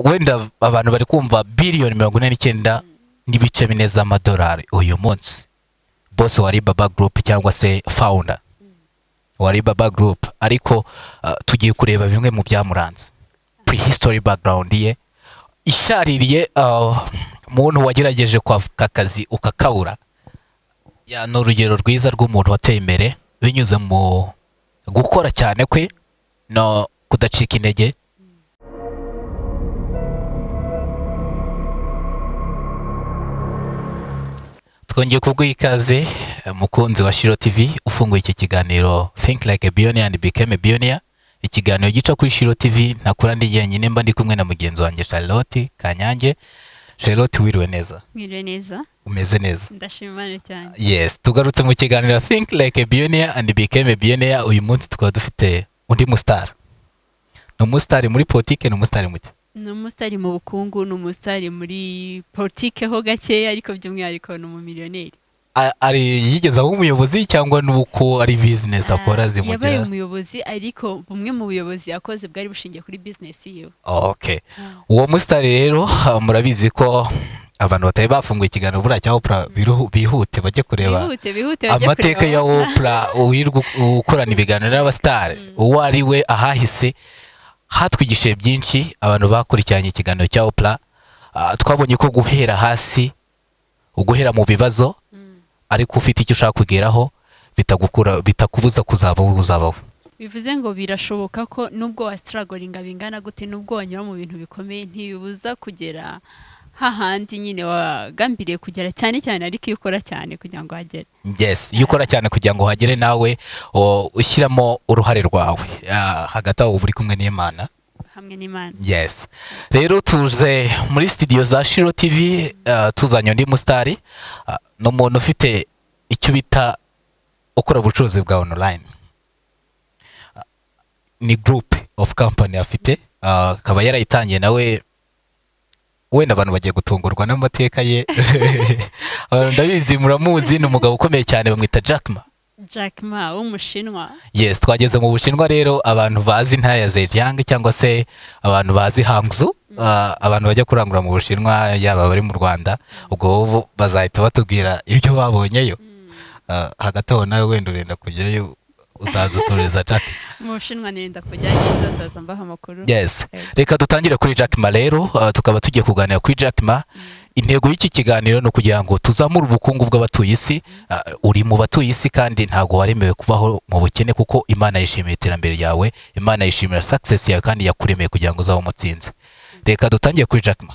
wenda abantu bari kumva biliyoni mirongo ine n'icyenda n'ibice bine z'amadolari uyu munsi bose wa Alibaba gurupe cyangwa se fawunda wa Alibaba gurupe ariko ah, tugiye kureba bimwe mu byamuranze purihistori bagarawundi ye ishaririye ah, muntu wagerageje kwavuka akazi ukakabura ya ni urugero rwiza rw'umuntu wateye imbere binyuze mu gukora cyane kwe no kudacika intege twongeye kubwiha ikaze eh, mukunzi wa shiro tv ufunguye iki kiganiro think like a billionaire and become a billionaire ikiganiro gica kuri shiro tv ntakura ndi jyenyine mba ndi kumwe na mugenzi wanjye charlotte kanyange charlotte wiriwe neza mwiriwe neza umeze neza ndashimane cyane yes tugarutse mu kiganiro think like a billionaire and became a billionaire uyu munsi tukaba dufite undi mustar ni umusitari muri politike ni umusitari muke ni umusitari mu bukungu ni umusitari muri politike ho gakeya ariko by'umwihariko ni umumiliyoneri A- ari yigeze aho umuyobozi cyangwa nuko ari business akora yabaye zimugera umuyobozi ariko bumwe mu buyobozi yakoze bwari bushingiye kuri bizinesi yiwe okay uwo musitari rero ah, murabizi ko abantu batari bafunguye ikiganiro buriya cya opura bihute bajye kureba bihute bihute bajye amateka kureba. ya opura wirirwa u- ukorana ibiganiro n'abasitari uwo ari we ahahise hatwigishije byinshi abantu bakurikiranye ikiganiro cya opura Ah, twabonye ko guhera hasi uguhera mu bibazo Mm. ariko ufite icyo ushaka kugeraho bitagukura bitakubuza kuzaba wowe uzaba we bivuze ngo birashoboka ko nubwo wasitaragoringa bingana gute nubwo wanyura mu bintu bikomeye ntibibuza kugera hahandi nyine wagambiriye kugera cyane cyane ariko iyo ukora cyane kugira ngo uhagere yes iyo ukora cyane kugira ngo uhagere nawe o, ushyiramo uruhare rwawe Ah, hagati aho uba uri kumwe n'imana hamwe n'imana yes rero tuze muri studio za shiro tv ah, tuzanye undi musitari Ah, ni umuntu ufite icyo bita ukora ubucuruzi bwa online Ah, ni group of company afite Ah, akaba yarayitangiye nawe wenda abantu bagiye gutungurwa n'amateka ye abantu ndabizi muramuzi ni umugabo ukomeye cyane bamwita Jack Ma jack ma w'umushinwa yes twageze mu bushinwa rero abantu bazi intara ya zhejiang cyangwa se abantu bazi hangzu ah, abantu bajya kurangura mu bushinwa yaba abari mu rwanda ubwo bo bazahita batubwira ibyo babonyeyo Ah, hagati aho nawe wenda urenda kujyayo uzadusoreza jack mu bushinwa nirenda kujyayo nzaza mbaha amakuru yes reka dutangire kuri jack ma rero ah, tukaba tugiye kuganira kuri jack ma intego y'iki kiganiro ni ukugira ngo tuzamure ubukungu bw'abatuye isi Ah, uri mu batuye isi kandi ntabwo waremewe kubaho mu bukene kuko imana yishimira iterambere ryawe imana yishimira success yawe kandi yakuremeye kugira ngo uzabe umutsinzi reka dutangiye kuri jack ma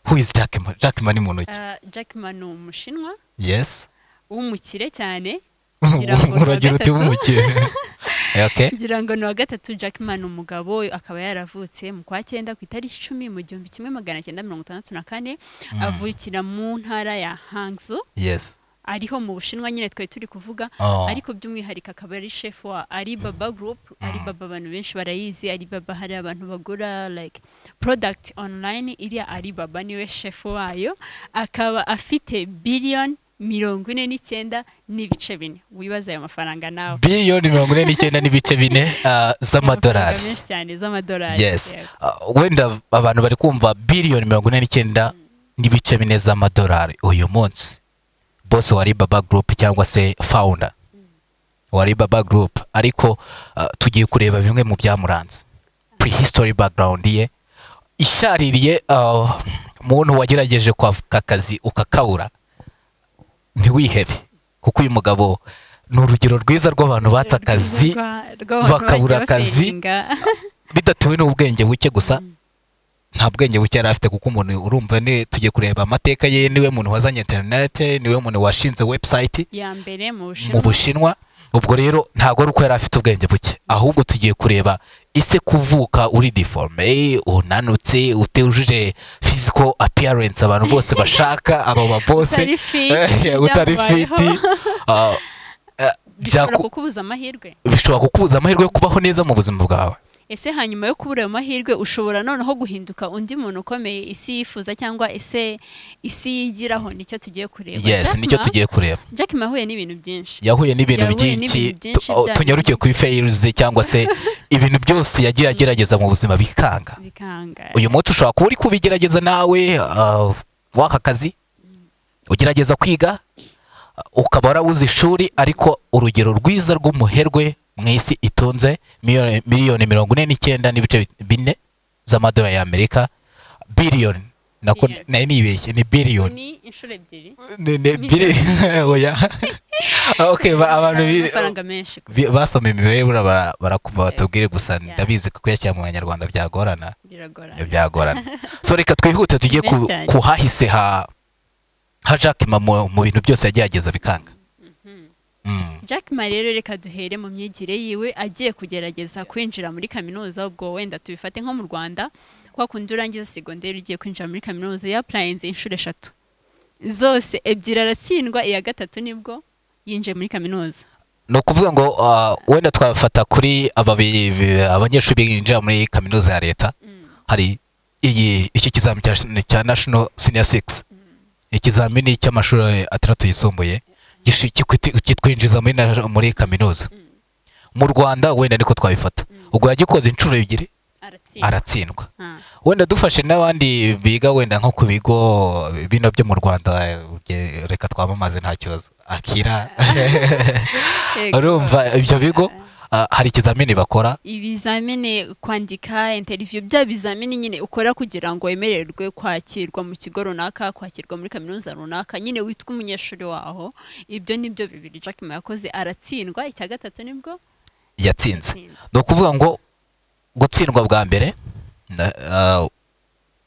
who is jack ma jack ma ni muntu ki Ah, jack ma ni umushinwa yes w'umukire cyane Ngira ngo ni uwa uragira uti gatatu. w'umukire okay ngira ngo ni uwa gatatu jack ma ni umugabo akaba yaravutse mu kwa cyenda ku itariki icumi mu gihumbi kimwe magana cyenda mirongo itandatu na kane avukira mu ntara ya hangzu yes ariho mu bushinwa nyine twari turi kuvuga Oh. ariko by'umwihariko akaba ari shefu wa alibaba gurupu alibaba abantu benshi barayizi alibaba hari abantu bagura like product online iriya alibaba niwe shefu wayo akaba afite biliyoni mirongo ine n'icyenda n'ibice bine wibaza ayo mafaranga nawe biliyoni mirongo ine n'icyenda n'ibice bine ah, z'amadolari Amafaranga menshi cyane z'amadolari yes yego. Uh, wenda abantu bari kumva biliyoni mirongo ine n'icyenda n'ibice bine z'amadolari uyu munsi bose wa Alibaba gurupe cyangwa se fawunda wa Alibaba gurupe ariko uh, tugiye kureba bimwe mu byamuranze purihistori bagarawundi ye ishaririye uh, muntu wagerageje kwavuka akazi ukakabura ntiwihebe kuko uyu mugabo ni urugero rwiza rw'abantu batse akazi Rwa- rw'abantu bakabura bagiye akazi. bafatinga. bidatewe n'ubwenge buke gusa nta bwenge buke yari afite kuko umuntu urumva ni tugiye kureba amateka ye niwe muntu wazanye interinete niwe muntu washinze webusayiti ya mbere mu mu bushinwa bushinwa ubwo rero ntabwo ari uko yari afite ubwenge buke ahubwo tugiye kureba ese kuvuka uri deforme unanutse utujuje physical appearance abantu bose bashaka abo babose Utari fit, Eh, utari byakubayeho. fiti ah, eh, bishobora byaku- kukubuza amahirwe bishobora kukubuza amahirwe yo kubaho neza mu buzima bwawe ese hanyuma yo kubura ayo mahirwe ushobora noneho guhinduka undi muntu ukomeye isi yifuza cyangwa ese isi yigiraho nicyo tugiye kureba yes Jack nicyo Ma- tugiye kureba Jack Ma ahuye n'ibintu byinshi yahuye n'ibintu Yahuye n'ibintu byinshi byinshi tu- oh, bya- tunyaruke kuri fails ze cyangwa se ibintu byose yagiye agerageza mu buzima bikanga bikanga uyu munsi ushobora kuba uri kubigerageza nawe ah, waka kazi ugerageza kwiga ah, ukaba warabuze ishuri ariko urugero rwiza rw'umuherwe mu isi itunze miliyoni- miliyoni mirongo ine n'icyenda n'ibice bine z'amadolari y'amerika biliyoni nako Billion. nayo nibeshye ni biliyoni ni inshuro ebyiri Ne- ne- Billion. bili- oya okay ba- abantu bi- amafaranga menshi bi- basoma imibare buriya bara- barakumva batubwire gusa Yeah. ndabizi ko kuyashyira mu banyarwanda byagorana biragorana Ibyo byagorana so reka twihute tujye ku, Best cyane. ku hahise ha ha Jack Ma mu, mu bintu byose yagerageza bikanga mm. Jack Ma rero reka duhere mu myigire yiwe agiye kugerageza kwinjira muri kaminuza ubwo wenda tubifate nko mu Rwanda kwa kundi urangiza segonderi ugiye kwinjira muri kaminuza yapurayinze inshuro eshatu zose ebyiri aratsindwa iya gatatu nibwo yinjiye muri kaminuza ni ukuvuga ngo ah, wenda twafata kuri aba bi- bi- abanyeshuri binjira muri kaminuza ya leta hari iyi iki kizami cya, cya national senior six ikizamini cy'amashuri atandatu yisumbuye gishi- kikwiti- kitwinjiza muri, na- muri kaminuza mu rwanda wenda niko twabifata ubwo yagikoze inshuro ebyiri aratsindwa aratsindwa Ah, wenda dufashe n'abandi biga wenda nko ku bigo bino byo mu rwanda eh, reka twamamaze nta kibazo akira yego. urumva ibyo bigo ah, hari ikizamini bakora ibizamini kwandika interiviyu bya bizamini nyine ukora kugira ngo wemererwe kwakirwa mu kigo runaka kwakirwa muri kaminuza runaka nyine witwa umunyeshuri waho ibyo nibyo bibiri Jack Ma yakoze aratsindwa icya gatatu nibwo yatsinze ni ukuvuga ngo gutsindwa bwa mbere na- ah,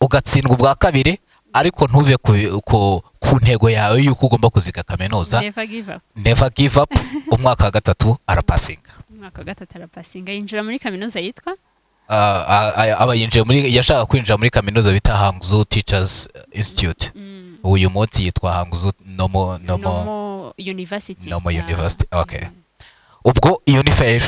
ugatsindwa ubwa kabiri ariko ntuve ku- ku- ku ntego yawe y'uko ugomba kuziga kaminuza Never give up. never give up umwaka wa gatatu arapasinga umwaka wa gatatu arapasinga yinjira muri kaminuza yitwa Ah, ah, ah, aba yinjiye muri yashaka kwinjira muri kaminuza bita Hangzhou Teachers Institute mm, uyu munsi yitwa Hangzhou Nomo Nomo Nomo University Nomo Ah, University okay ubwo iyo ni fail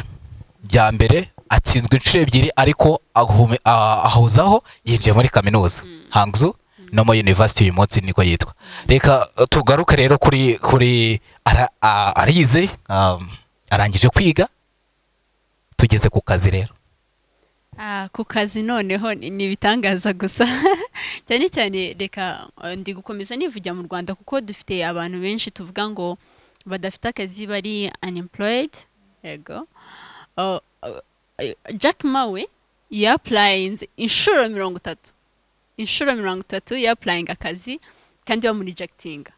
ya mbere atsinzwe inshuro ebyiri ariko ahume- ah, ahuzaho yinjiye muri kaminuza Hangzhou Nomo University uyu munsi niko yitwa reka eh, tugaruke rero kuri kuri ara- ah, arize um, arangije kwiga tugeze ku kazi rero Ah, ku kazi noneho ni ni ibitangaza gusa cyane cyane reka eh, ndi gukomeza nivugira mu rwanda kuko dufite abantu benshi tuvuga ngo badafite akazi bari unemployed yego Oh, oh, eh, jack mawe yapurayinze inshuro mirongo itatu inshuro mirongo itatu yapurayinga akazi kandi bamurijekitinga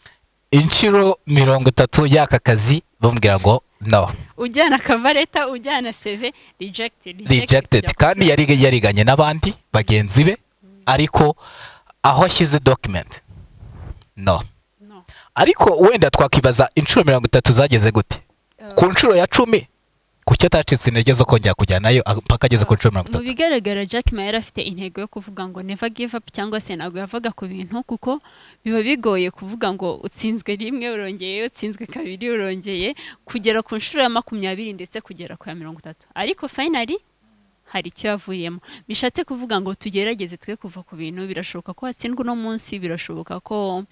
inshuro mirongo itatu y'aka kazi bamubwira ngo no ujyana akavareta ujyana seve rejected rejected kandi yari yariganye n'abandi bagenzi be ariko aho ashyize document no no ariko wenda twakibaza inshuro mirongo itatu zageze gute ku nshuro ya cumi kuki atacitse intege zo kongera kujyanayo ah, mpaka ageze ku nshuro mirongo mu itatu bigaragara Jack Ma yari afite intego yo kuvuga ngo never give up cyangwa se ntabwo yavaga ku bintu kuko biba bigoye kuvuga ngo utsinzwe rimwe urongeye utsinzwe kabiri urongeye kugera ku nshuro ya makumyabiri ndetse kugera ku ya mirongo itatu ariko finally hari icyo yavuyemo bishatse kuvuga ngo tugerageze twe kuva ku bintu birashoboka ko watsindwa uno munsi birashoboka ko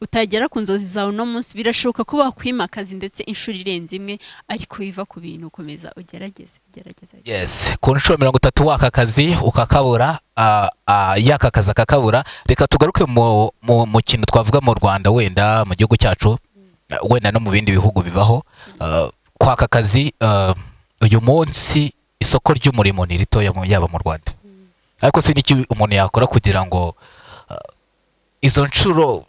utagera ku nzozi zawe uno munsi birashoboka ko wakwimakaza ndetse inshuro irenze imwe ariko wiva ku bintu ukomeza ugerageze ugerageze ugerageze. yes ku nshuro mirongo itatu w'aka kazi ukakabura ah, ah, y'aka kazi akakabura reka tugaruke mu mu- mu kintu twavuga mu rwanda wenda mu gihugu cyacu eh, wenda no mu bindi bihugu bibaho ah, kwaka akazi ah, uyu munsi isoko ry'umurimo ni ritoya mu- yaba mu rwanda ariko si n'iki umuntu yakora kugira ngo ah, izo nshuro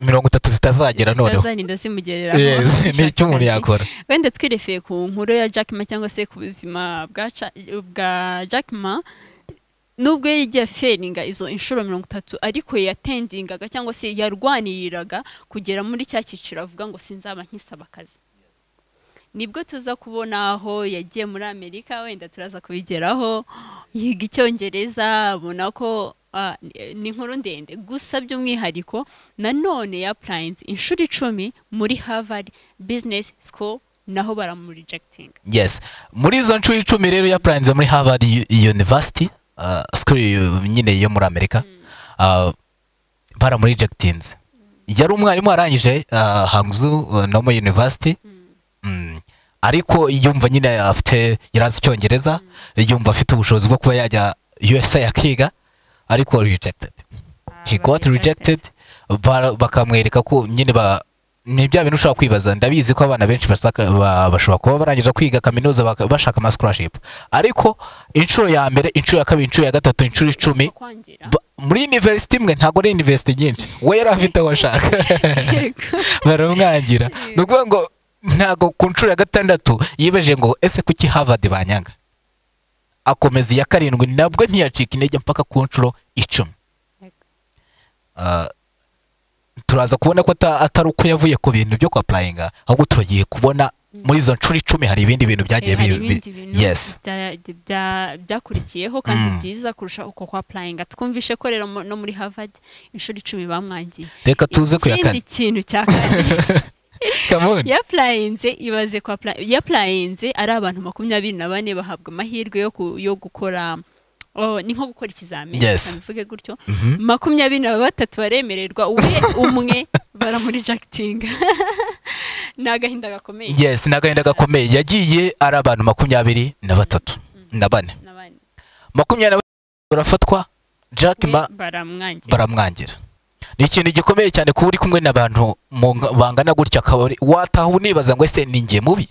mirongo itatu zitazagera noneho zitazarinda zimugereraho yes ni icyo umuntu yakora wenda twirefeye ku nkuru ya Jack Ma cyangwa se ku buzima bwa Cha- bwa Jack Ma nubwo yagiye feringa izo inshuro mirongo itatu ariko yatendingaga cyangwa se yarwaniriraga kugera muri cya cyiciro avuga ngo sinzaba nkisaba akazi nibwo tuza kubona aho yagiye muri amerika wenda turaza kubigeraho yiga icyongereza abona ko ah, ni inkuru ndende gusa by'umwihariko nanone yapurayinze inshuro icumi muri harvard business school naho baramurijekitinga yes muri izo nshuro icumi rero yapurayinze muri harvard U- university uh, school yu- nyine yo muri amerika uh, baramurijectinze yari umwarimu warangije uh, hangzu uh, nomo university mm. ariko yumva nyine afite yarazi icyongereza yumva afite ubushobozi bwo kuba yajya usa akiga ariko rejected he got rejected ba- bakamwereka ko nyine ba ni bya bintu ushobora kwibaza ndabizi ko abana benshi basaka- ba- bashobora kuba barangije kwiga kaminuza baka- bashaka ama scholarship ariko inshuro ya mbere inshuro ya kabiri inshuro ya gatatu inshuro icumi kwangira ba- muri university imwe ntabwo ari university nyinshi we yari afite aho ashaka baramwangira ni ukuvuga ngo ntabwo ku nshuro ya gatandatu yibaje ngo ese kuki harvard banyanga akomeza iya karindwi nabwo ntiyacika intege mpaka ku nshuro icumi Yego. Ah, turaza kubona ko ata- atari uko yavuye ku bintu byo kwapurayinga ahubwo turagiye kubona muri izo nshuro icumi hari ibindi bintu byagiye Eh, hari bi- bi- ibindi bintu yes bya- bya- byakurikiyeho kandi Mm. byiza kurusha uko kwa purayinga twumvishe ko rero mu- no muri harvard inshuro icumi bamwangiye reka tuze ku ya ikindi kane kintu cya kane Come on. yapurayinze ibaze kwa yapurayinze ari abantu makumyabiri na bane bahabwa amahirwe yo ku- yo gukora oh, ni nko gukora ikizamini Yes. reka mbivuge gutyo Mhm. makumyabiri na batatu baremererwa we umwe baramurijakitinga ni agahinda gakomeye yes ni agahinda gakomeye yagiye ari abantu makumyabiri na batatu na bane n'abandi makumyabiri na batatu barafatwa jack ma baramwangira baramwangira ni ikintu gikomeye cyane kuba uri kumwe n'abantu mu- bangana gutya akaba ari- wataha unibaza ngo ese ni njye mubi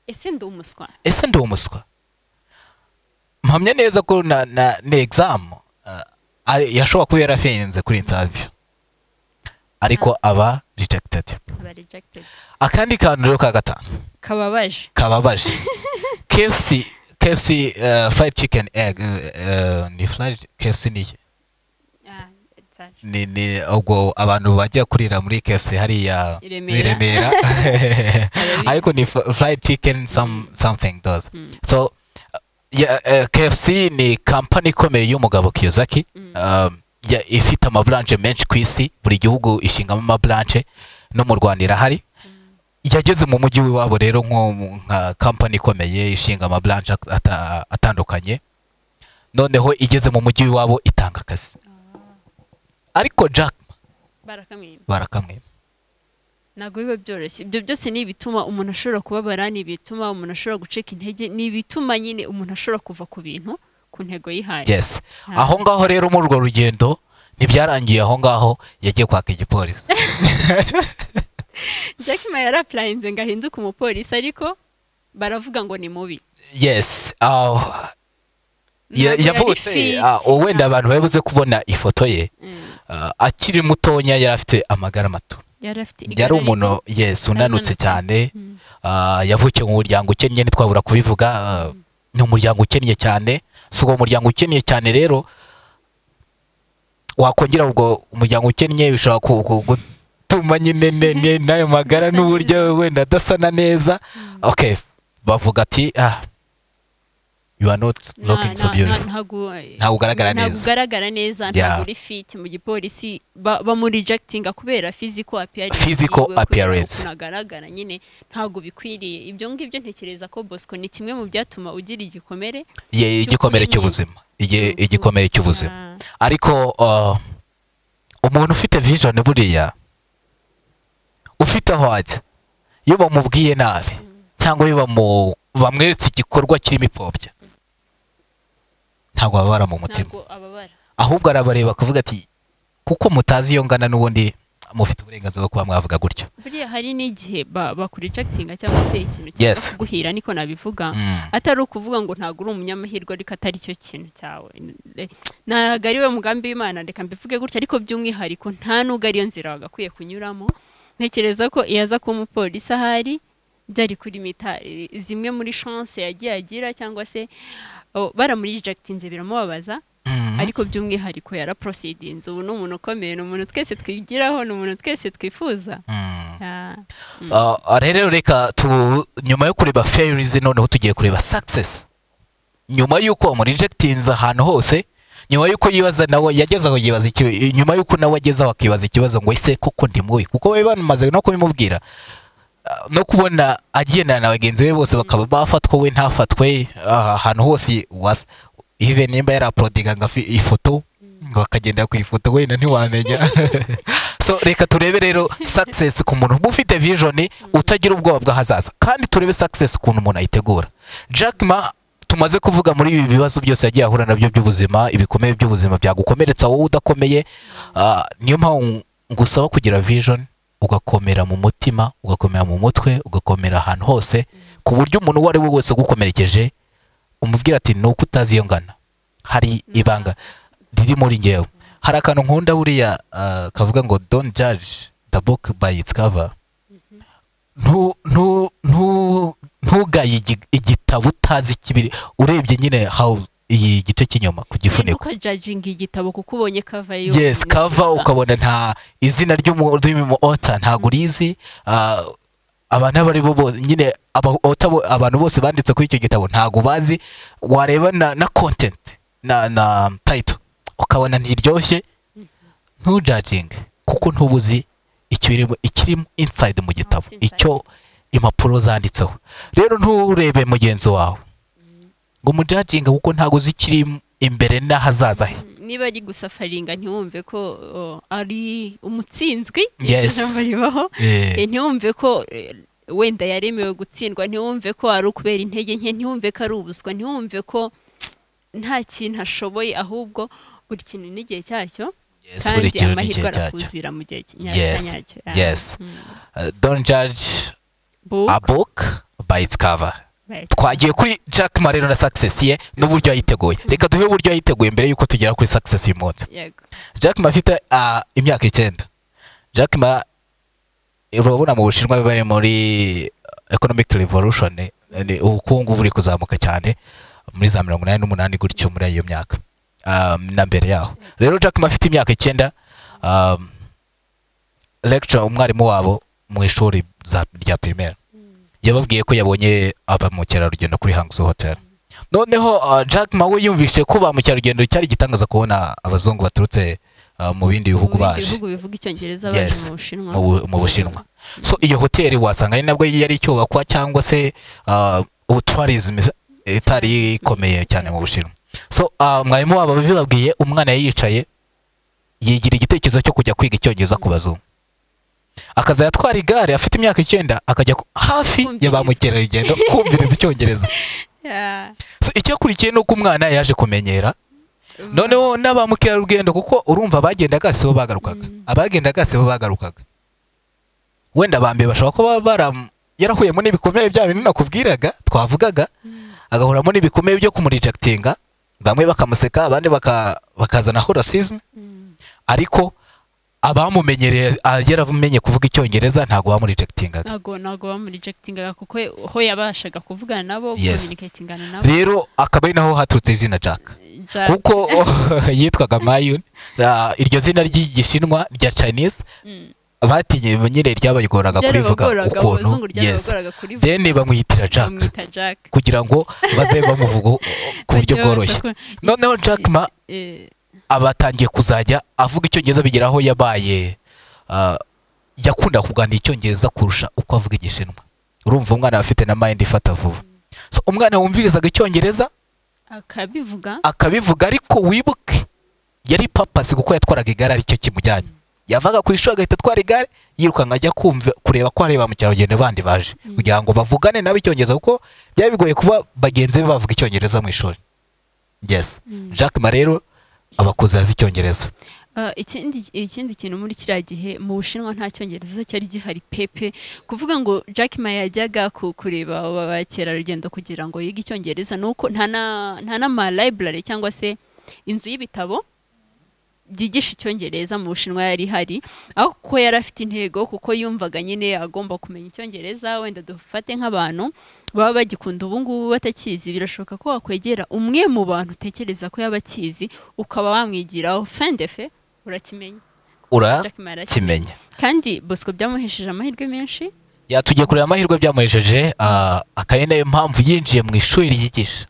ese ndi umuswa ese ndi umuswa mpamya neza ko na na na exam ah, ari- yashobora kuba yarafenze kuri interview ariko aba rejected aba rejected akandi kantu rero ka gatanu kababaje kababaje KFC KFC uh, fried chicken egg uh, uh, ni fried KFC ni iki? Ah, sorry. ni ni ubwo abantu bajya kurira muri KFC hariya I Remera. i Remera ariko ni fr- fried chicken some something does Mm. so uh, yeah, uh, KFC ni company ikomeye y'umugabo Kiyosaki Mm. um, ya- ifite amabranche menshi ku isi buri gihugu ishingamo amabranche no mu Rwanda irahari yageze mu mujyi w'iwabo rero nko mu- nka company ikomeye ishinga amabranche at- ata- atandukanye noneho igeze mu mujyi w'iwabo itanga akazi ariko Jack Ma barakamwima barakamwima ntabwo biba byoroshye ibyo byose ni ibituma umuntu ashobora kubabara ni ibituma umuntu ashobora gucika intege ni ibituma nyine umuntu ashobora kuva ku bintu ku ntego yihaye yes Ah. aho ngaho rero muri urwo rugendo ntibyarangiye aho ngaho yagiye kwaka igipolisi jack ma yarapurayinze ngo ahinduke umupolisi ariko baravuga ngo ni mubi yes ah, ya- Ntabwo yari yavutse fit. ah, wenda abantu babuze kubona ifoto ye Mm. ah, akiri mutonya yari afite amagara mato yari afite igare yari umuntu yes unanutse Unanutse. cyane Mm. Ah, yavukiye mu muryango ukennye ntitwabura kubivuga ah, ni umuryango ukennye cyane si uwo muryango ukennye cyane rero wakongera ubwo umuryango ukennye bishobora ku- ku- gutuma nyine ne- ne- n'ayo magara n'uburyo wenda adasana neza okay bavuga ati ah you are not Na- looking so na- na- beautiful ntago- ntabwo ugaragara ntabwo neza ugaragara neza ntabwo uri fit mu gipolisi ba- bamurijagitinga kubera physical appearance Physical yiwe, kubera appearance. ukuntu agaragara nyine ntabwo bikwiriye ibyo ngibyo ntekereza ko bosco ni kimwe mu byatuma ugira igikomere Ye- igikomere cy'ukuri nyine. cy'ubuzima Igihe- igikomere cy'ubuzima Ah, ariko uh, umuntu ufite vision buriya ufite aho ajya iyo bamubwiye nabi cyangwa iyo bamu- bamweretse igikorwa kirimo ipfobya ntabwo babara mu mutima ntabwo ababara ahubwo arabareba akavuga ati kuko mutazi iyo ngana n'ubundi mufite uburenganzira bwo kuba mwavuga gutyo buriya hari n'igihe ba- bakurijagitinga cyangwa se ikintu Yes. cyangwa kuguhira niko nabivuga Mm. atari ukuvuga ngo ntabwo uri umunyamahirwe ariko atari cyo kintu cyawe ntabwo ari we mugambi w'imana reka mbivuge gutya ariko by'umwihariko nta n'ubwo ariyo nzira wagakwiye kunyuramo ntekereza ko iyo aza kuba umupolisi ahari byari kuri mita eh, zimwe muri chance yagiye agira cyangwa se oh, baramurijagitinze biramubabaza Mm. ariko by'umwihariko yaraporosidinze ubu ni umuntu ukomeye ni umuntu twese twigiraho ni umuntu twese twifuza Mm. Ah, Ah, rero reka tu nyuma yo kureba failures noneho tugiye kureba success nyuma y'uko wamurejegitinze ahantu hose nyuma y'uko yibaza nawe yageze aho yibaza iki nyuma y'uko nawe ageze aho akibaza ikibazo ngo ese koko ndi mubi kuko bari bamaze no kubimubwira Ah, no kubona agendana na bagenzi be bose bakaba bafatwa we ntafatwe ah, ahantu hose wasa even nimba yari aprodinga ngo afi- ifoto ngo akagenda ku ifoto wenda ntiwamenya so reka turebe rero success ku muntu uba ufite vision utagira ubwoba bw'ahazaza kandi turebe success ukuntu umuntu ayitegura Jack ma tumaze kuvuga muri ibi bibazo byose yagiye ahura nabyo by'ubuzima ibikomere by'ubuzima byagukomeretsa wowe udakomeye Ah, niyo mpamvu ngusaba kugira vision ugakomera mu mutima ugakomera mu mutwe ugakomera ahantu hose ku buryo umuntu uwo ari we wese ugukomerekeje umubwira ati ni uko utazi iyo ngana hari ibanga riri muri ngewe hari akantu nkunda buriya ah, kavuga ngo don't judge the book by its cover ntu- ntu- ntu- ntugaye igi- igitabo utazi kibiri urebye nyine how iyi gice cy'inyuma ku gifuniko uko judging igitabo kuko ubonye kava yo yes cover ukabona nta izina ry'umu- ry'umu ota ntabwo urizi ah, abantu abo ari bo bo- nyine aba- author bo- abantu bose banditse kuri icyo gitabo ntabwo bazi wareba na, na content na, na title ukabona ntiryoshye ntujudging kuko ntubuzi ikirimo ikirimo inside mu gitabo What's inside? icyo impapuro zanditseho rero nturebe mugenzi wawe ngo umujudging kuko ntabwo uzi ikiri imbere n'ahazaza he niba ari gusafaringa ntiwumve ko oh, ari umutsinzwe Yes. ijambo ribaho Eh. Eh, ntiwumve ko eh, wenda yaremewe gutsindwa ntiwumve ko ari ukubera intege nke ntiwumve ko ari ubuswa ntiwumve ko nta kintu ashoboye ahubwo buri kintu n'igihe cyacyo Yes, buri kintu kandi n'igihe amahirwe cyacyo. arakuzira mu gihe ki- nya- Yes, cyanyacyo Ah, yes. mm. Uh, don't judge Book, a book by its cover right. twagiye kuri jack ma rero na success ye n'uburyo yayiteguye reka duhe uburyo yayiteguye mbere y'uko tugera kuri success uyu munsi Yego. jack ma afite uh, imyaka icyenda jack ma urabona mu bushinwa bari muri economic revolution eh, ni ubukungu buri kuzamuka cyane muri za mirongo inani n'umunani gutyo muri iyo myaka um, na mbere yaho rero jack ma afite imyaka icyenda um, lecture umwarimu wabo mu ishuri za- rya primaire yababwiye ko yabonye aba mukerarugendo kuri Hangzhou Hotel noneho uh, Jack Ma we yumvise ko ba mukerarugendo cyari gitangaza kubona abazungu baturutse uh, mu bindi bihugu Mu bindi baje bihugu bivuga icyongereza Yes. baje mu bushinwa mu Bu- mu Bushinwa so iyo hoteli wasanga ari nabwo yari icyubakwa cyangwa se uh, ubutwarizm itari ikomeye cyane mu Bushinwa so uh, mwarimu wabo bibabwiye umwana yari yicaye yigira igitekerezo cyo kujya kwiga icyongereza ku bazungu akaza yatwara igare afite imyaka icyenda akajya ku- hafi ya ba Kumviriza. mukerarugendo kumviriza icyongereza Yeah. so icyakurikiye ni uko umwana yaje kumenyera noneho na ba mukerarugendo kuko urumva abagendaga si bo bagarukaga abagendaga si bo bagarukaga wenda ba mbere bashobora kuba bara- yarahuyemo n'ibikomere bya bintu nakubwiraga twavugaga agahuramo n'ibikomere byo kumurijakitinga bamwe bakamuseka abandi baka- bakazanaho rasizme Mm. ariko abamumenyereye ah, yarabumenye kuvuga icyongereza ntabwo bamurejekitingaga ntago ntago bamurejekitingaga kuko ho yabashaga kuvugana nabo Yes. communicatingana nabo rero akaba ari naho haturutse izina jack Jack. kuko yitwaga mayun ah, iryo zina ry'igishinwa rya chinese Mm. batinye nyine ryabagoraga kurivuga Byarabagoraga, abazungu ukuntu yes ryarabagoraga kurivuga then bamwitira jack bamwita jack kugira ngo bazabe bamuvuga ku buryo Bagiye bworoshye bavuga ko- noneho Iki- jack ma eh, abatangiye kuzajya avuga icyongereza bigera aho yabaye ah, yakunda kuganira icyongereza kurusha uko avuga igishinwa urumva umwana aba afite na mind ifata vuba so umwana wumvirizaga icyongereza akabivuga akabivuga ariko wibuke yari papasi kuko yatwaraga igare aricyo kimujyanye yavaga ku ishuri agahita atwara igare yirukanka ajya kumva kureba ko hari ba mukerarugendo bandi baje kugira ngo bavugane nabo icyongereza kuko byari bigoye kuba bagenzi be bavuga icyongereza mu ishuri yes jack ma rero abakuze azi icyongereza Ah, ikindi ikindi kintu muri kiriya gihe mu bushinwa nta cyongereza cyari gihari pepe kuvuga ngo jack ma yajyaga ku kureba aba bakerarugendo kugira ngo yige icyongereza ni uko nta na- nta n'ama library cyangwa se inzu y'ibitabo byigisha icyongereza mu bushinwa yari ihari aho kuko yari afite intego kuko yumvaga nyine agomba kumenya icyongereza wenda dufate nk'abantu baba bagikunda ubu ngubu batakizi birashoboka ko wakwegera umwe mu bantu utekereza ko yaba akizi ukaba wamwigiraho fendefe urakimenya Jack Ma arakimenya. urakimenya kandi bosco byamuhesheje amahirwe menshi yatugiye kureba amahirwe byamuhesheje ah, akaba ari nayo mpamvu yinjiye mu ishuri ryigisha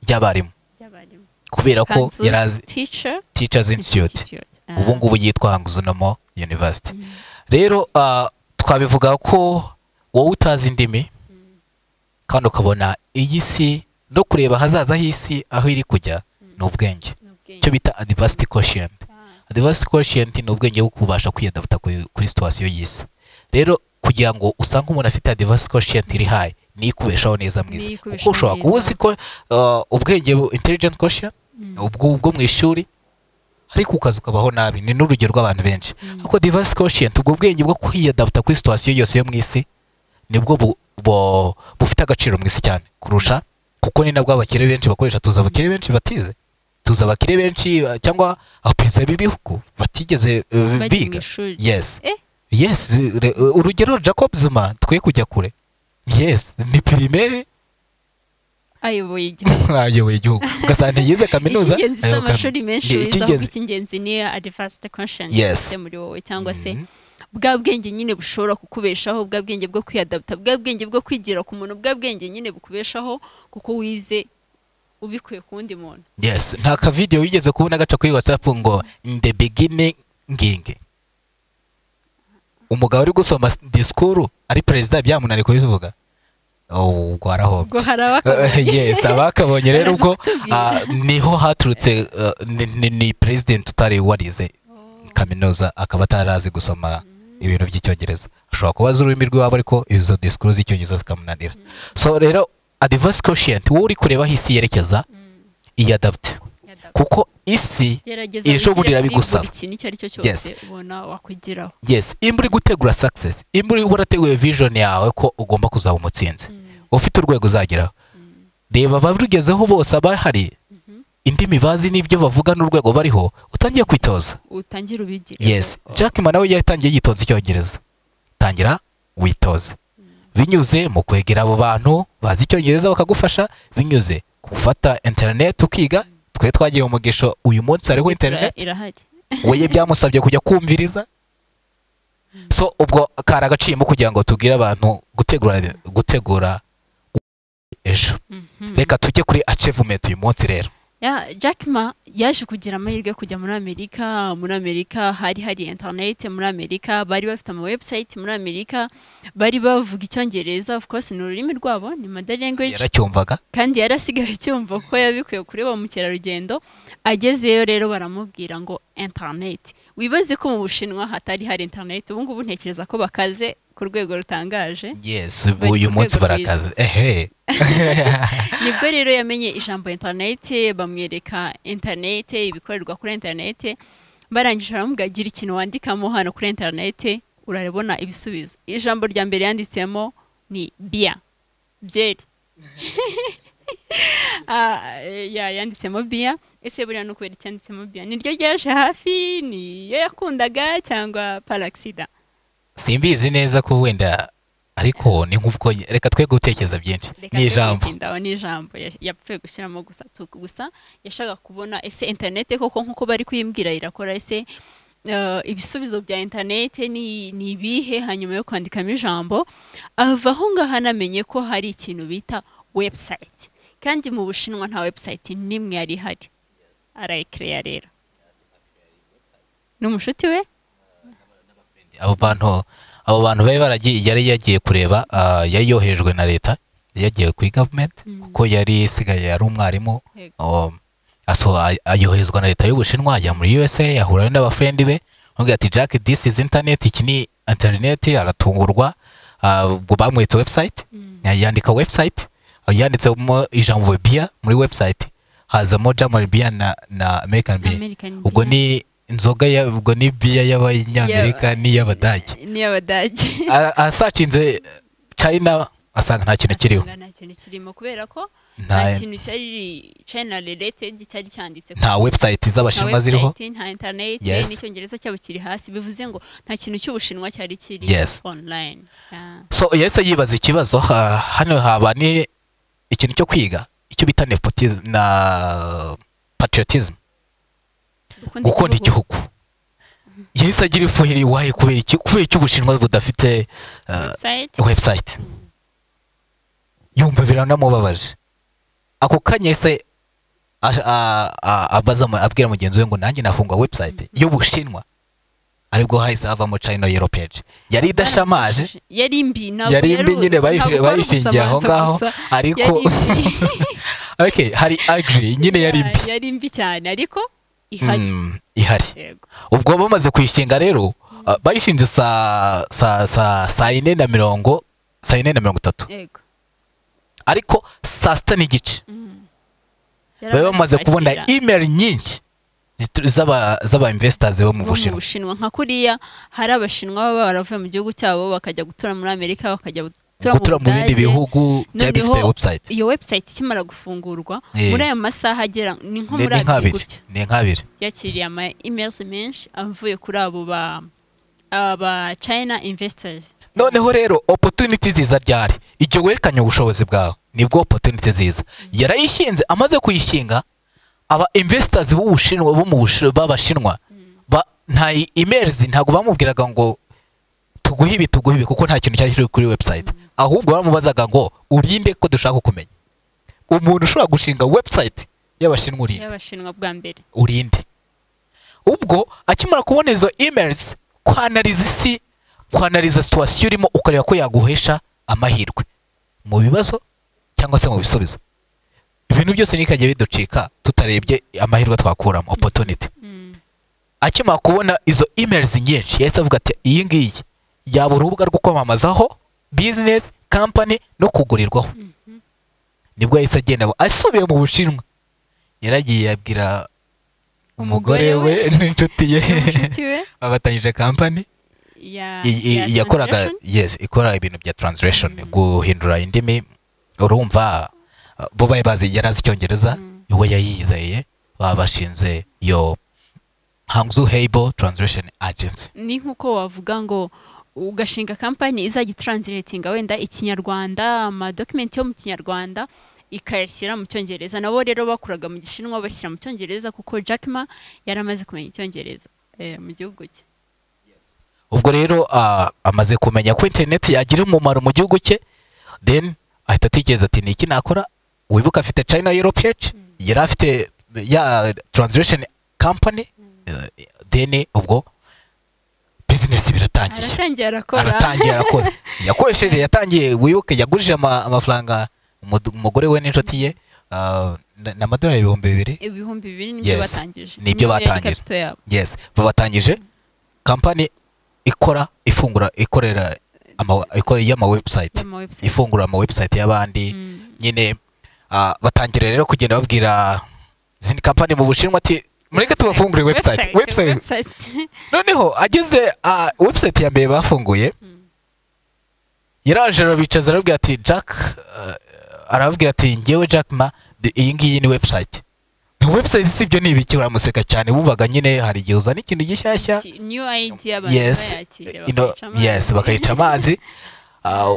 ry'abarimu ry'abarimu kubera ko Kanzu yari azi teacher teachers institute Institute. Ah, ubu ngubu yitwa Hangzhounomo University rero ah, twabivuga ko wowe utazi indimi kandi ukabona iyi si no kureba ahazaza h'isi aho iri kujya ni ubwenge ni ubwenge. icyo bita advanced quotient Ah, the vast quotient ni ubwenge bwo kubasha kwiyadapta ku- kuri situation y'isi rero kugira ngo usange umuntu afite advanced quotient iri high ni ikubeshaho neza mwiza kuko ikubeshaho ushobora neza. kuba uzi ko uh, ubwenge bu- intelligent quotient ubwo ubwo mu ishuri ariko ukaza ukabaho nabi ni n'urugero rw'abantu benshi ariko diverse quotient ubwo bwenge bwo kwiyadapta kuri situation yose yo mu isi nibwo bu- bu- bufite agaciro mu isi cyane kurusha kuko ni nabwo abakire benshi bakoresha tuzi abakire benshi batize tuzi abakire benshi uh, cyangwa abaperezida b'ibihugu batigeze uh, Bajya mu biga ishuri. yes Eh? yes re- urugero jacob zuma twe kujya kure yes ni pirimeri ayoboye igihugu ayoboye igihugu ugasanga yize kaminuza icy'ingenzi si ayoboye kaminuza. amashuri menshi Ye- wize ahubwo icy'ingenzi- icy'ingenzi ni advanced conscience Yes. ufite muri wowe cyangwa se Mhm. bwa bwenge nyine bushobora kukubeshaho bwa bwenge bwo kwiyadapta bwa bwenge bwo kwigira ku muntu bwa bwenge nyine bukubeshaho kuko wize ubikuye ku wundi muntu yes nta kavidewo wigeze kubona gaca kuri whatsapp ngo in the beginning nginge umugabo uri gusoma disikuru ari perezida byamunaniye kubivuga Oh, ubwo arahomba ubwo hari Eh, abakabonye yes abakabonye rero ubwo Baraza kutubwira. ah, niho haturutse eh, ni- ni- ni president utari warize kaminuza akaba atarazi gusoma ibintu by'icyongereza ashobora kuba azi ururimi rw'iwabo ariko izo disikuru z'icyongereza zikamunanira so rero advanced quotient wowe uri kureba aho isi yerekeza iyadapte kuko isi gerageza iri shobora wigire irabigusaba kuri buri kintu icyo ari cyo Yes. cyose ubona wakwigiraho yes imba uri gutegura success imba uri warateguye vision yawe ko ugomba kuzaba umutsinzi ufite urwego uzageraho reba abarugezeho bose abahari indimi bazi n'ibyo bavuga n'urwego bariho utangiye kwitoza utangire ubigire yes jack ma nawe yatangiye yitonze icyongereza tangira witoze binyuze mu kwegera abo bantu bazi icyongereza bakagufasha binyuze gufata interineti ukiga twe twagira umugisha uyu munsi hariho interineti irahari weye byamusabye kujya kumviriza so ubwo kari agaciyemo kugira ngo tubwire abantu gutegura gutegura ejo Mhm. reka tujye kuri achievement uyu munsi rero Ya, Jack Ma yaje kugira amahirwe yo kujya muri Amerika muri Amerika hari hari internet muri Amerika bari bafite ama website muri Amerika bari bavuga icyongereza of course ni ururimi rwabo ni mother language yaracyumvaga kandi yarasigaye acyumva ko yabikuye kuri ba mukerarugendo agezeyo rero baramubwira ngo internet wibaze ko mu bushinwa hatari hari internet ubu ngubu ntekereza ko bakaze ku rwego rutangaje yes Bari ku uyu munsi rwego rwiza. barakaze ehe nibwo rero yamenye ijambo interinete bamwereka interinete ibikorerwa kuri interinete barangije baramubwira gira ikintu wandikamo hano kuri interinete urarabona ibisubizo ijambo rya mbere yanditsemo ni biya byeri Ah, eh, ya- yanditsemo biya ese buriya ni ukubera icyanditsemo biya niryo ryaje hafi niyo yakundaga cyangwa parasida simbizi neza ko wenda ariko ni nk'ubwo reka twe gutekereza byinshi Reka ni twe ijambo twirinde aho ni ijambo ya- yapfuye gushyiramo gusa tu- gusa yashaka kubona ese interinete koko nk'uko bari kuyimbwira irakora ese eh, ibisubizo bya interinete ni ni ibihe hanyuma yo kwandikamo ijambo ava aho ngaho anamenye ko hari ikintu bita webusayiti kandi mu bushinwa nta webusayiti n'imwe yari ihari arayikireya rero ni umushuti we abo bantu abo bantu bari baragiye yari yagiye kureba ah, yari yoherejwe na leta yari yagiye kuri gavumenti kuko yari isigaye ari umwarimu Yego. um, aso a- ayoherezwa na leta y'ubushinwa ajya muri usa ahura n'abafrendi be avuga ati jack this is internet iki ni internet aratungurwa ah, ubwo bamwitse website yandika website ah, yanditsemo ijambo bia muri website hazamo jamar bia na, na american bia American ubwo beer. ni inzoga ya- ubwo ni bia y'abanyamerika n'iy'abadage ni abadage A- asacinze china asanga nta kintu kiriho nta kintu kirimo kubera ko nta Nta- kintu cyari china related cyari cyanditse nta website z'abashinwa ziriho website, nta internet Yes. n'icyongereza cyabo kiri hasi bivuze ngo nta kintu cy'ubushinwa cyari kiri Yes. online Ah, so yahise yibaza ikibazo ha- hano haba ni ikintu cyo kwiga icyo bita nepotism na patriotism gukunda gukunda igihugu yahise agira ifuhiri waye kubera iki kubera iki ubushinwa budafite uh, Website, website yumva biranamubabaje ako kanya se ash- a- a- abaza mu- abwira mugenzi we ngo nanjye nafunga website y'ubushinwa aribwo hahise havamo china yellow page yari idashamaje barafashije. yari mbi ntabwo yari yari imbi u- nyine bayish- ntabwo ari bayishingiye aho ubusamanza ngaho gusa. ariko Yari imbi. okay hari agri nyine yari imbi yari mbi cyane ariko ihari Mm, ihari yego ubwo bamaze kuyishinga rero ah, bayishinze saa saa saa saa yine na mirongo saa yine na mirongo itatu yego ariko saa sita n'igice Yaramaze bari bamaze kubona kwakira. imeri nyinshi zitu- z'aba z'aba investors bo mu bo mu bushinwa bushinwa nka kuriya hari abashinwa baba baravuye mu gihugu cyabo bakajya gutura muri amerika bakajya gutura mu bindi Budage. bihugu byari Noneho bifite website iyo website ikimara gufungurwa Eh. muri ayo masaha agera ni nko ni ni muri abiri nk'abiri gutya ni nk'abiri yakiriye ama emails menshi avuye kuri abo ba aba China investors noneho rero opportunity ziza ryari igihe werekanye ubushobozi bwawe nibwo opportunity ziza yarayishinze amaze kuyishinga aba investors b'ubushinwa bo mu Bushi- b'abashinwa ba, nta i- emails ntabwo bamubwiraga ngo tuguhe ibi tuguhe ibi kuko nta kintu cyari kiri kuri website ahubwo bamubazaga ngo urinde ko dushaka kumenya umuntu ushobora gushinga website y'abashinwa urinde y'abashinwa bwa mbere urinde ubwo akimara kubona izo emails kwanariza isi kwanariza situwasiyo urimo ukareba ko yaguhesha amahirwe mu bibazo cyangwa se mu bisubizo ibintu byose ntikajya biducika tutarebye amahirwe twakuramo opportunity Mm. akimara kubona izo emails nyinshi yahise avuga ati iyi ngiyi yaba urubuga rwo kwamamazaho business company no kugurirwaho nibwo yahise agenda abo- asubiye mu bushinwa yaragiye abwira umugore we n'inshuti ye Inshuti we babatanyije kampani ya- i- i- ya yakoraga transaction. yes ikora ibintu bya translation guhindura indimi urumva uh, bo bari bazi yari azi icyongereza Mm. we yayizeye baba bashinze iyo hangzu heibo translation agency ni nk'uko wavuga ngo ugashinga kampani izajya itranslatinga wenda ikinyarwanda amadokimenti yo mu kinyarwanda ikayashyira mu cyongereza nabo rero bakoraga mu gishinwa bashyira mu cyongereza kuko Jack Ma yari amaze kumenya icyongereza eh, mu gihugu cye ubwo rero ah, amaze kumenya ko internet yagira umumaro mu gihugu cye then ahita atekereza ati ni iki nakora wibuka afite china europe Edge, yari afite ya translation company eh, then ubwo business biratangiye aratangiye arakora aratangiye arakora yakoresheje yatangiye wibuke yagurije ama- amafaranga umudu- umugore we n'inshuti ye ah, na- ni amadolari ibihumbi bibiri ibihumbi bibiri nibyo Yes, batangije nibyo Niyo yari batangije. capital yabo. yes babatangije kampani ikora ifungura ikorera ama- ikora y'ama website Y'ama website. ifungura ama website y'abandi Mm. nyine ah, batangira rero kugenda babwira izindi kampani mu bushinwa ati mureke tubafungure website website website. noneho ageze ah, website ya mbere bafunguye yaraje arabicaza arabwira ati jack ah, arababwira ati ngewe jack ma de- iyi ngiyi ni website ni website si ibyo ni ibiki baramuseka cyane bumvaga nyine hari igihe uzana ikintu gishyashya Iki- new idea abantu yes bayakira you know, bakayicamo. yes bakayica amazi Ah,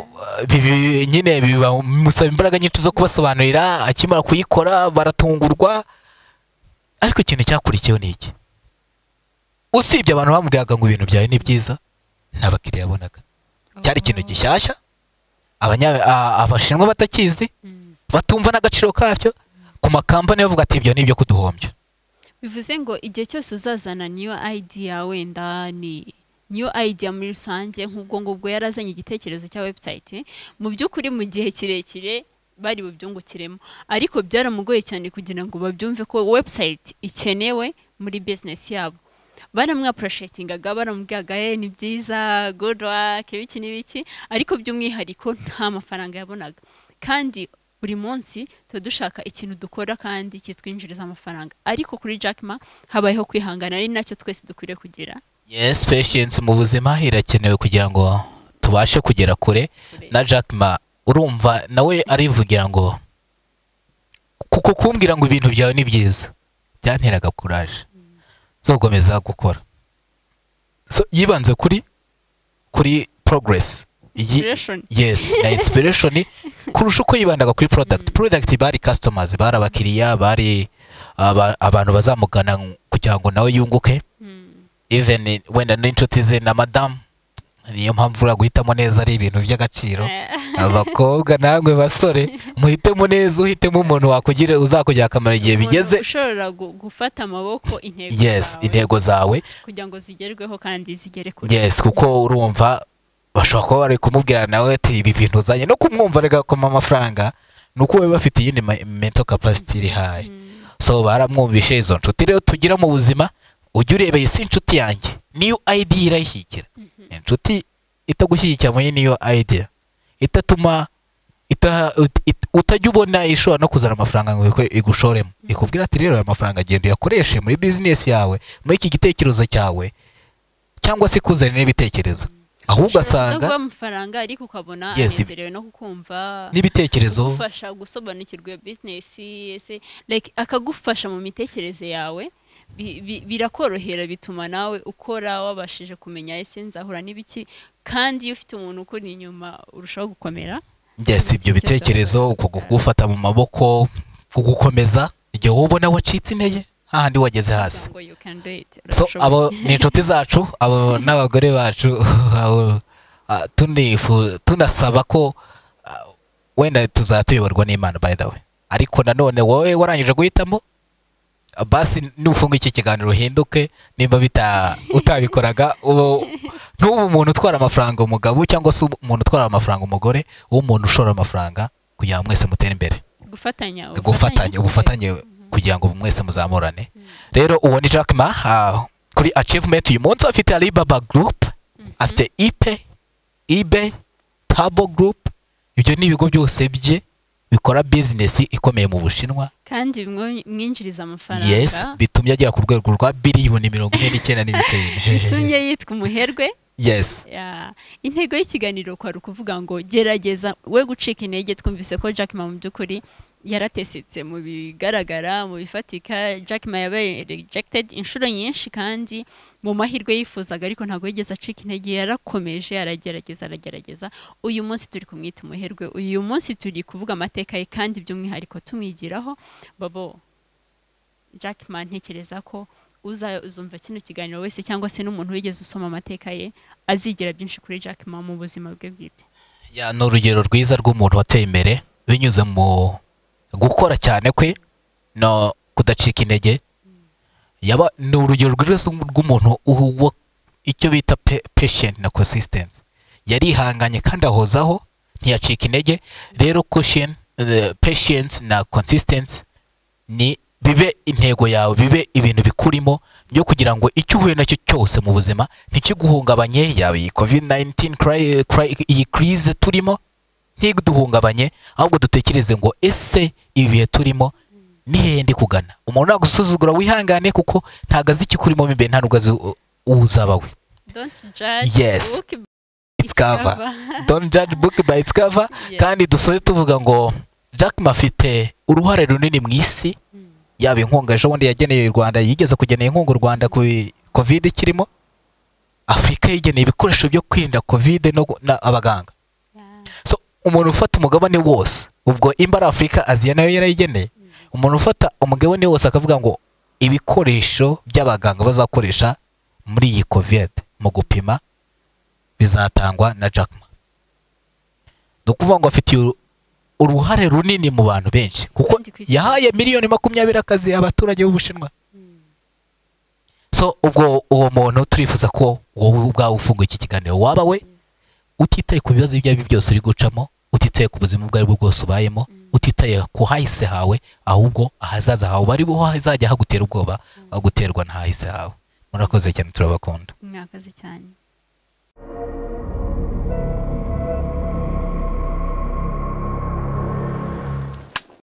bibi- nyine bimusaba imbaraga nyinshi zo kubasobanurira akimara kuyikora baratungurwa ariko ikintu cyakurikiyeho ni iki usibye abantu bamubwiraga ngo ibintu byawe ni byiza nta bakiriya yabonaga cyari ikintu gishyashya abanya- a- abashinwa batakizi Mm. batumva n'agaciro kabyo ku makampani bavuga ati ibyo ni ibyo kuduhombya bivuze ngo igihe cyose uzazana niyo idea wenda ni niyo idea muri rusange nk'ubwo ngubwo yarazanye igitekerezo cya website mu by'ukuri mu gihe kirekire bari bubyungukiremo ariko byaramugoye cyane kugira ngo babyumve ko website ikenewe muri business yabo baramwapuroshetingaga baramubwiraga ye ni byiza good work ibiki n'ibiki ariko by'umwihariko nta mafaranga yabonaga kandi buri munsi tuba dushaka ikintu dukora kandi kitwinjiriza amafaranga ariko kuri Jack Ma habayeho kwihangana ari nacyo twese dukwiriye kugira yes patience mu buzima irakenewe kugira ngo tubashe kugera kure na Jack Ma urumva nawe arivugira ngo kuko kumbwira ngo ibintu byawe ni byiza byanteraga kuraje zo gukomeza gukora so yibanze kuri kuri progress Yi- Inspiration. yes na inspiration kurusha uko yibandaga kuri product product bari customers bari abakiriya bari aba- abantu bazamugana kugira ngo nawe yunguke Mm. even wenda n'inshuti ze na madamu niyo mpamvu uriya guhitamo neza ari ibintu by'agaciro abakobwa namwe basore muhitemo neza uhitemo umuntu wakugira uzakugira akamaro igihe Umuntu bigeze ushobora gu- gufata amaboko intego yes zawe intego zawe kugira ngo zigerweho kandi zigere kure yes kuko urumva bashobora kuba bari kumubwira nawe ati ibi bintu uzanye no kumwumva agakoma amafaranga ni uko we bafite iyindi ma- mental capacity iri high Mm. so baramwumvishe izo nshuti rero tugira mu buzima ujya urebeye si inshuti yanjye niyo ayidi irayishyigikira inshuti itagushyigikira muri niyo ayidi itatuma ita- ut- it- utajya ubona ishobora no kuzana amafaranga ngo ikwe- igushoremo ikubwira ati rero aya mafaranga agenda uyakoreshe muri bizinesi yawe muri iki gitekerezo cyawe cyangwa se ikuzanire n'ibitekerezo ahubwo ugasanga asanga amafaranga ariko ukabona Yes, ibi- anezerewe no kukumva n'ibitekerezo akagufasha gusobanukirwa iyo bizinesi ese like akagufasha mu mitekerereze yawe bi- bi- birakorohera bituma nawe ukora wabashije kumenya ese nzahura n'ibiki kandi iyo ufite umuntu ukuri inyuma urushaho gukomera yes ibyo bitekerezo uko gufata mu maboko kugukomeza igihe wowe ubona wacitse intege hahandi wageze hasi ngo you can do it so urashoboye. abo ni inshuti zacu abo n'abagore bacu abo, ah, tunifu- tunasaba ko ah, wenda tuzaba tuyoborwa n'imana by the way ariko nanone wowe warangije guhitamo ah, basi nufunga iki kiganiro uhinduke nimba bita utabikoraga ubu- ntube umuntu utwara amafaranga umugabo cyangwa se umuntu utwara amafaranga umugore ube umuntu ushora amafaranga kugira ngo mwese mutere imbere gufatanya gufatanya ubufatanye kugira ngo mwese muzamurane rero uwo ni Jack Ma ah, kuri achievement uyu munsi afite Alibaba Group afite Ipe Ibe Tabo Group ibyo ni ibigo byose bye bikora business ikomeye mu Bushinwa kandi bimwo- mwinjiriza amafaranga yes bitumye agera ku rwego rwa biliyoni mirongo ine n'icyenda n'ibice bine bitumye yitwa umuherwe yes Ya, intego y'ikiganiro kwari ukuvuga ngo gerageza we gucika intege twumvise ko Jack Ma mu by'ukuri yaratesetse mu bigaragara mu bifatika Jack Ma yabaye rejected inshuro nyinshi kandi mu mahirwe yifuzaga ariko ntabwo yigeze acika intege yarakomeje aragerageza aragerageza uyu munsi turi kumwita umuherwe uyu munsi turi kuvuga amateka ye kandi by'umwihariko tumwigiraho babo Jack Ma ntekereza ko uza uzumva kino kiganiro wese cyangwa se n'umuntu wigeze usoma amateka ye azigira byinshi kuri Jack Ma mu buzima bwe bwite ya ni urugero rwiza rw'umuntu wateye imbere binyuze mu gukora cyane kwe no kudacika intege yaba ni urugero rwiza rw'umuntu uhu- wa- icyo bita pe- patient na consistency yarihanganye kandi ahozaho ntiyacika intege rero caution- eh, patience na consistency ni bibe intego yawe bibe ibintu bikurimo byo kugira ngo icyo uhuye nacyo cyose mu buzima ntikiguhungabanye yaba iyi covid 19 cri- cri- iyi crise turimo ntiduhungabanye ahubwo dutekereze ngo ese ibi bihe turimo ni hehe ndi kugana umuntu nagusuzugura wihangane kuko ntago azi ikikurimo mo imbere nta nubwo azi u- uzaba we don't judge Yes. book by It's cover. don't judge book by its cover Yes. kandi dusoze tuvuga ngo Jack Ma afite uruhare runini mu isi Mm. yaba inkunga ejo bundi yageneye u Rwanda yigeze kugenera inkunga u Rwanda ku covid kirimo Afurika yigeneye ibikoresho byo kwirinda covid no gu- na- abaganga Yeah. so umuntu ufata umugabane wose ubwo imba ari afurika aziya nayo yarayigeneye umuntu ufata umugabane wose akavuga ngo ibikoresho by'abaganga bazakoresha muri iyi covid mu gupima bizatangwa na Jack Ma ni ukuvuga ngo afitiye uru- uruhare runini mu bantu benshi kuko Kandi ku isi yahaye miliyoni makumyabiri akazi abaturage b'ubushinwa Mm. so ubwo uwo muntu turifuza ko wowe ubwawe ufunga iki kiganiro waba we utitaye ku bibazo ibyo ari byo byose uri gucamo utitaye ku buzima ubwo ari bwo bwose ubayemo utitaye ku hahise hawe ahubwo ahazaza hawe bari bo hazajya hagutera ubwoba aho guterwa n'ahahise hawe murakoze cyane turabakunda mwakoze cyane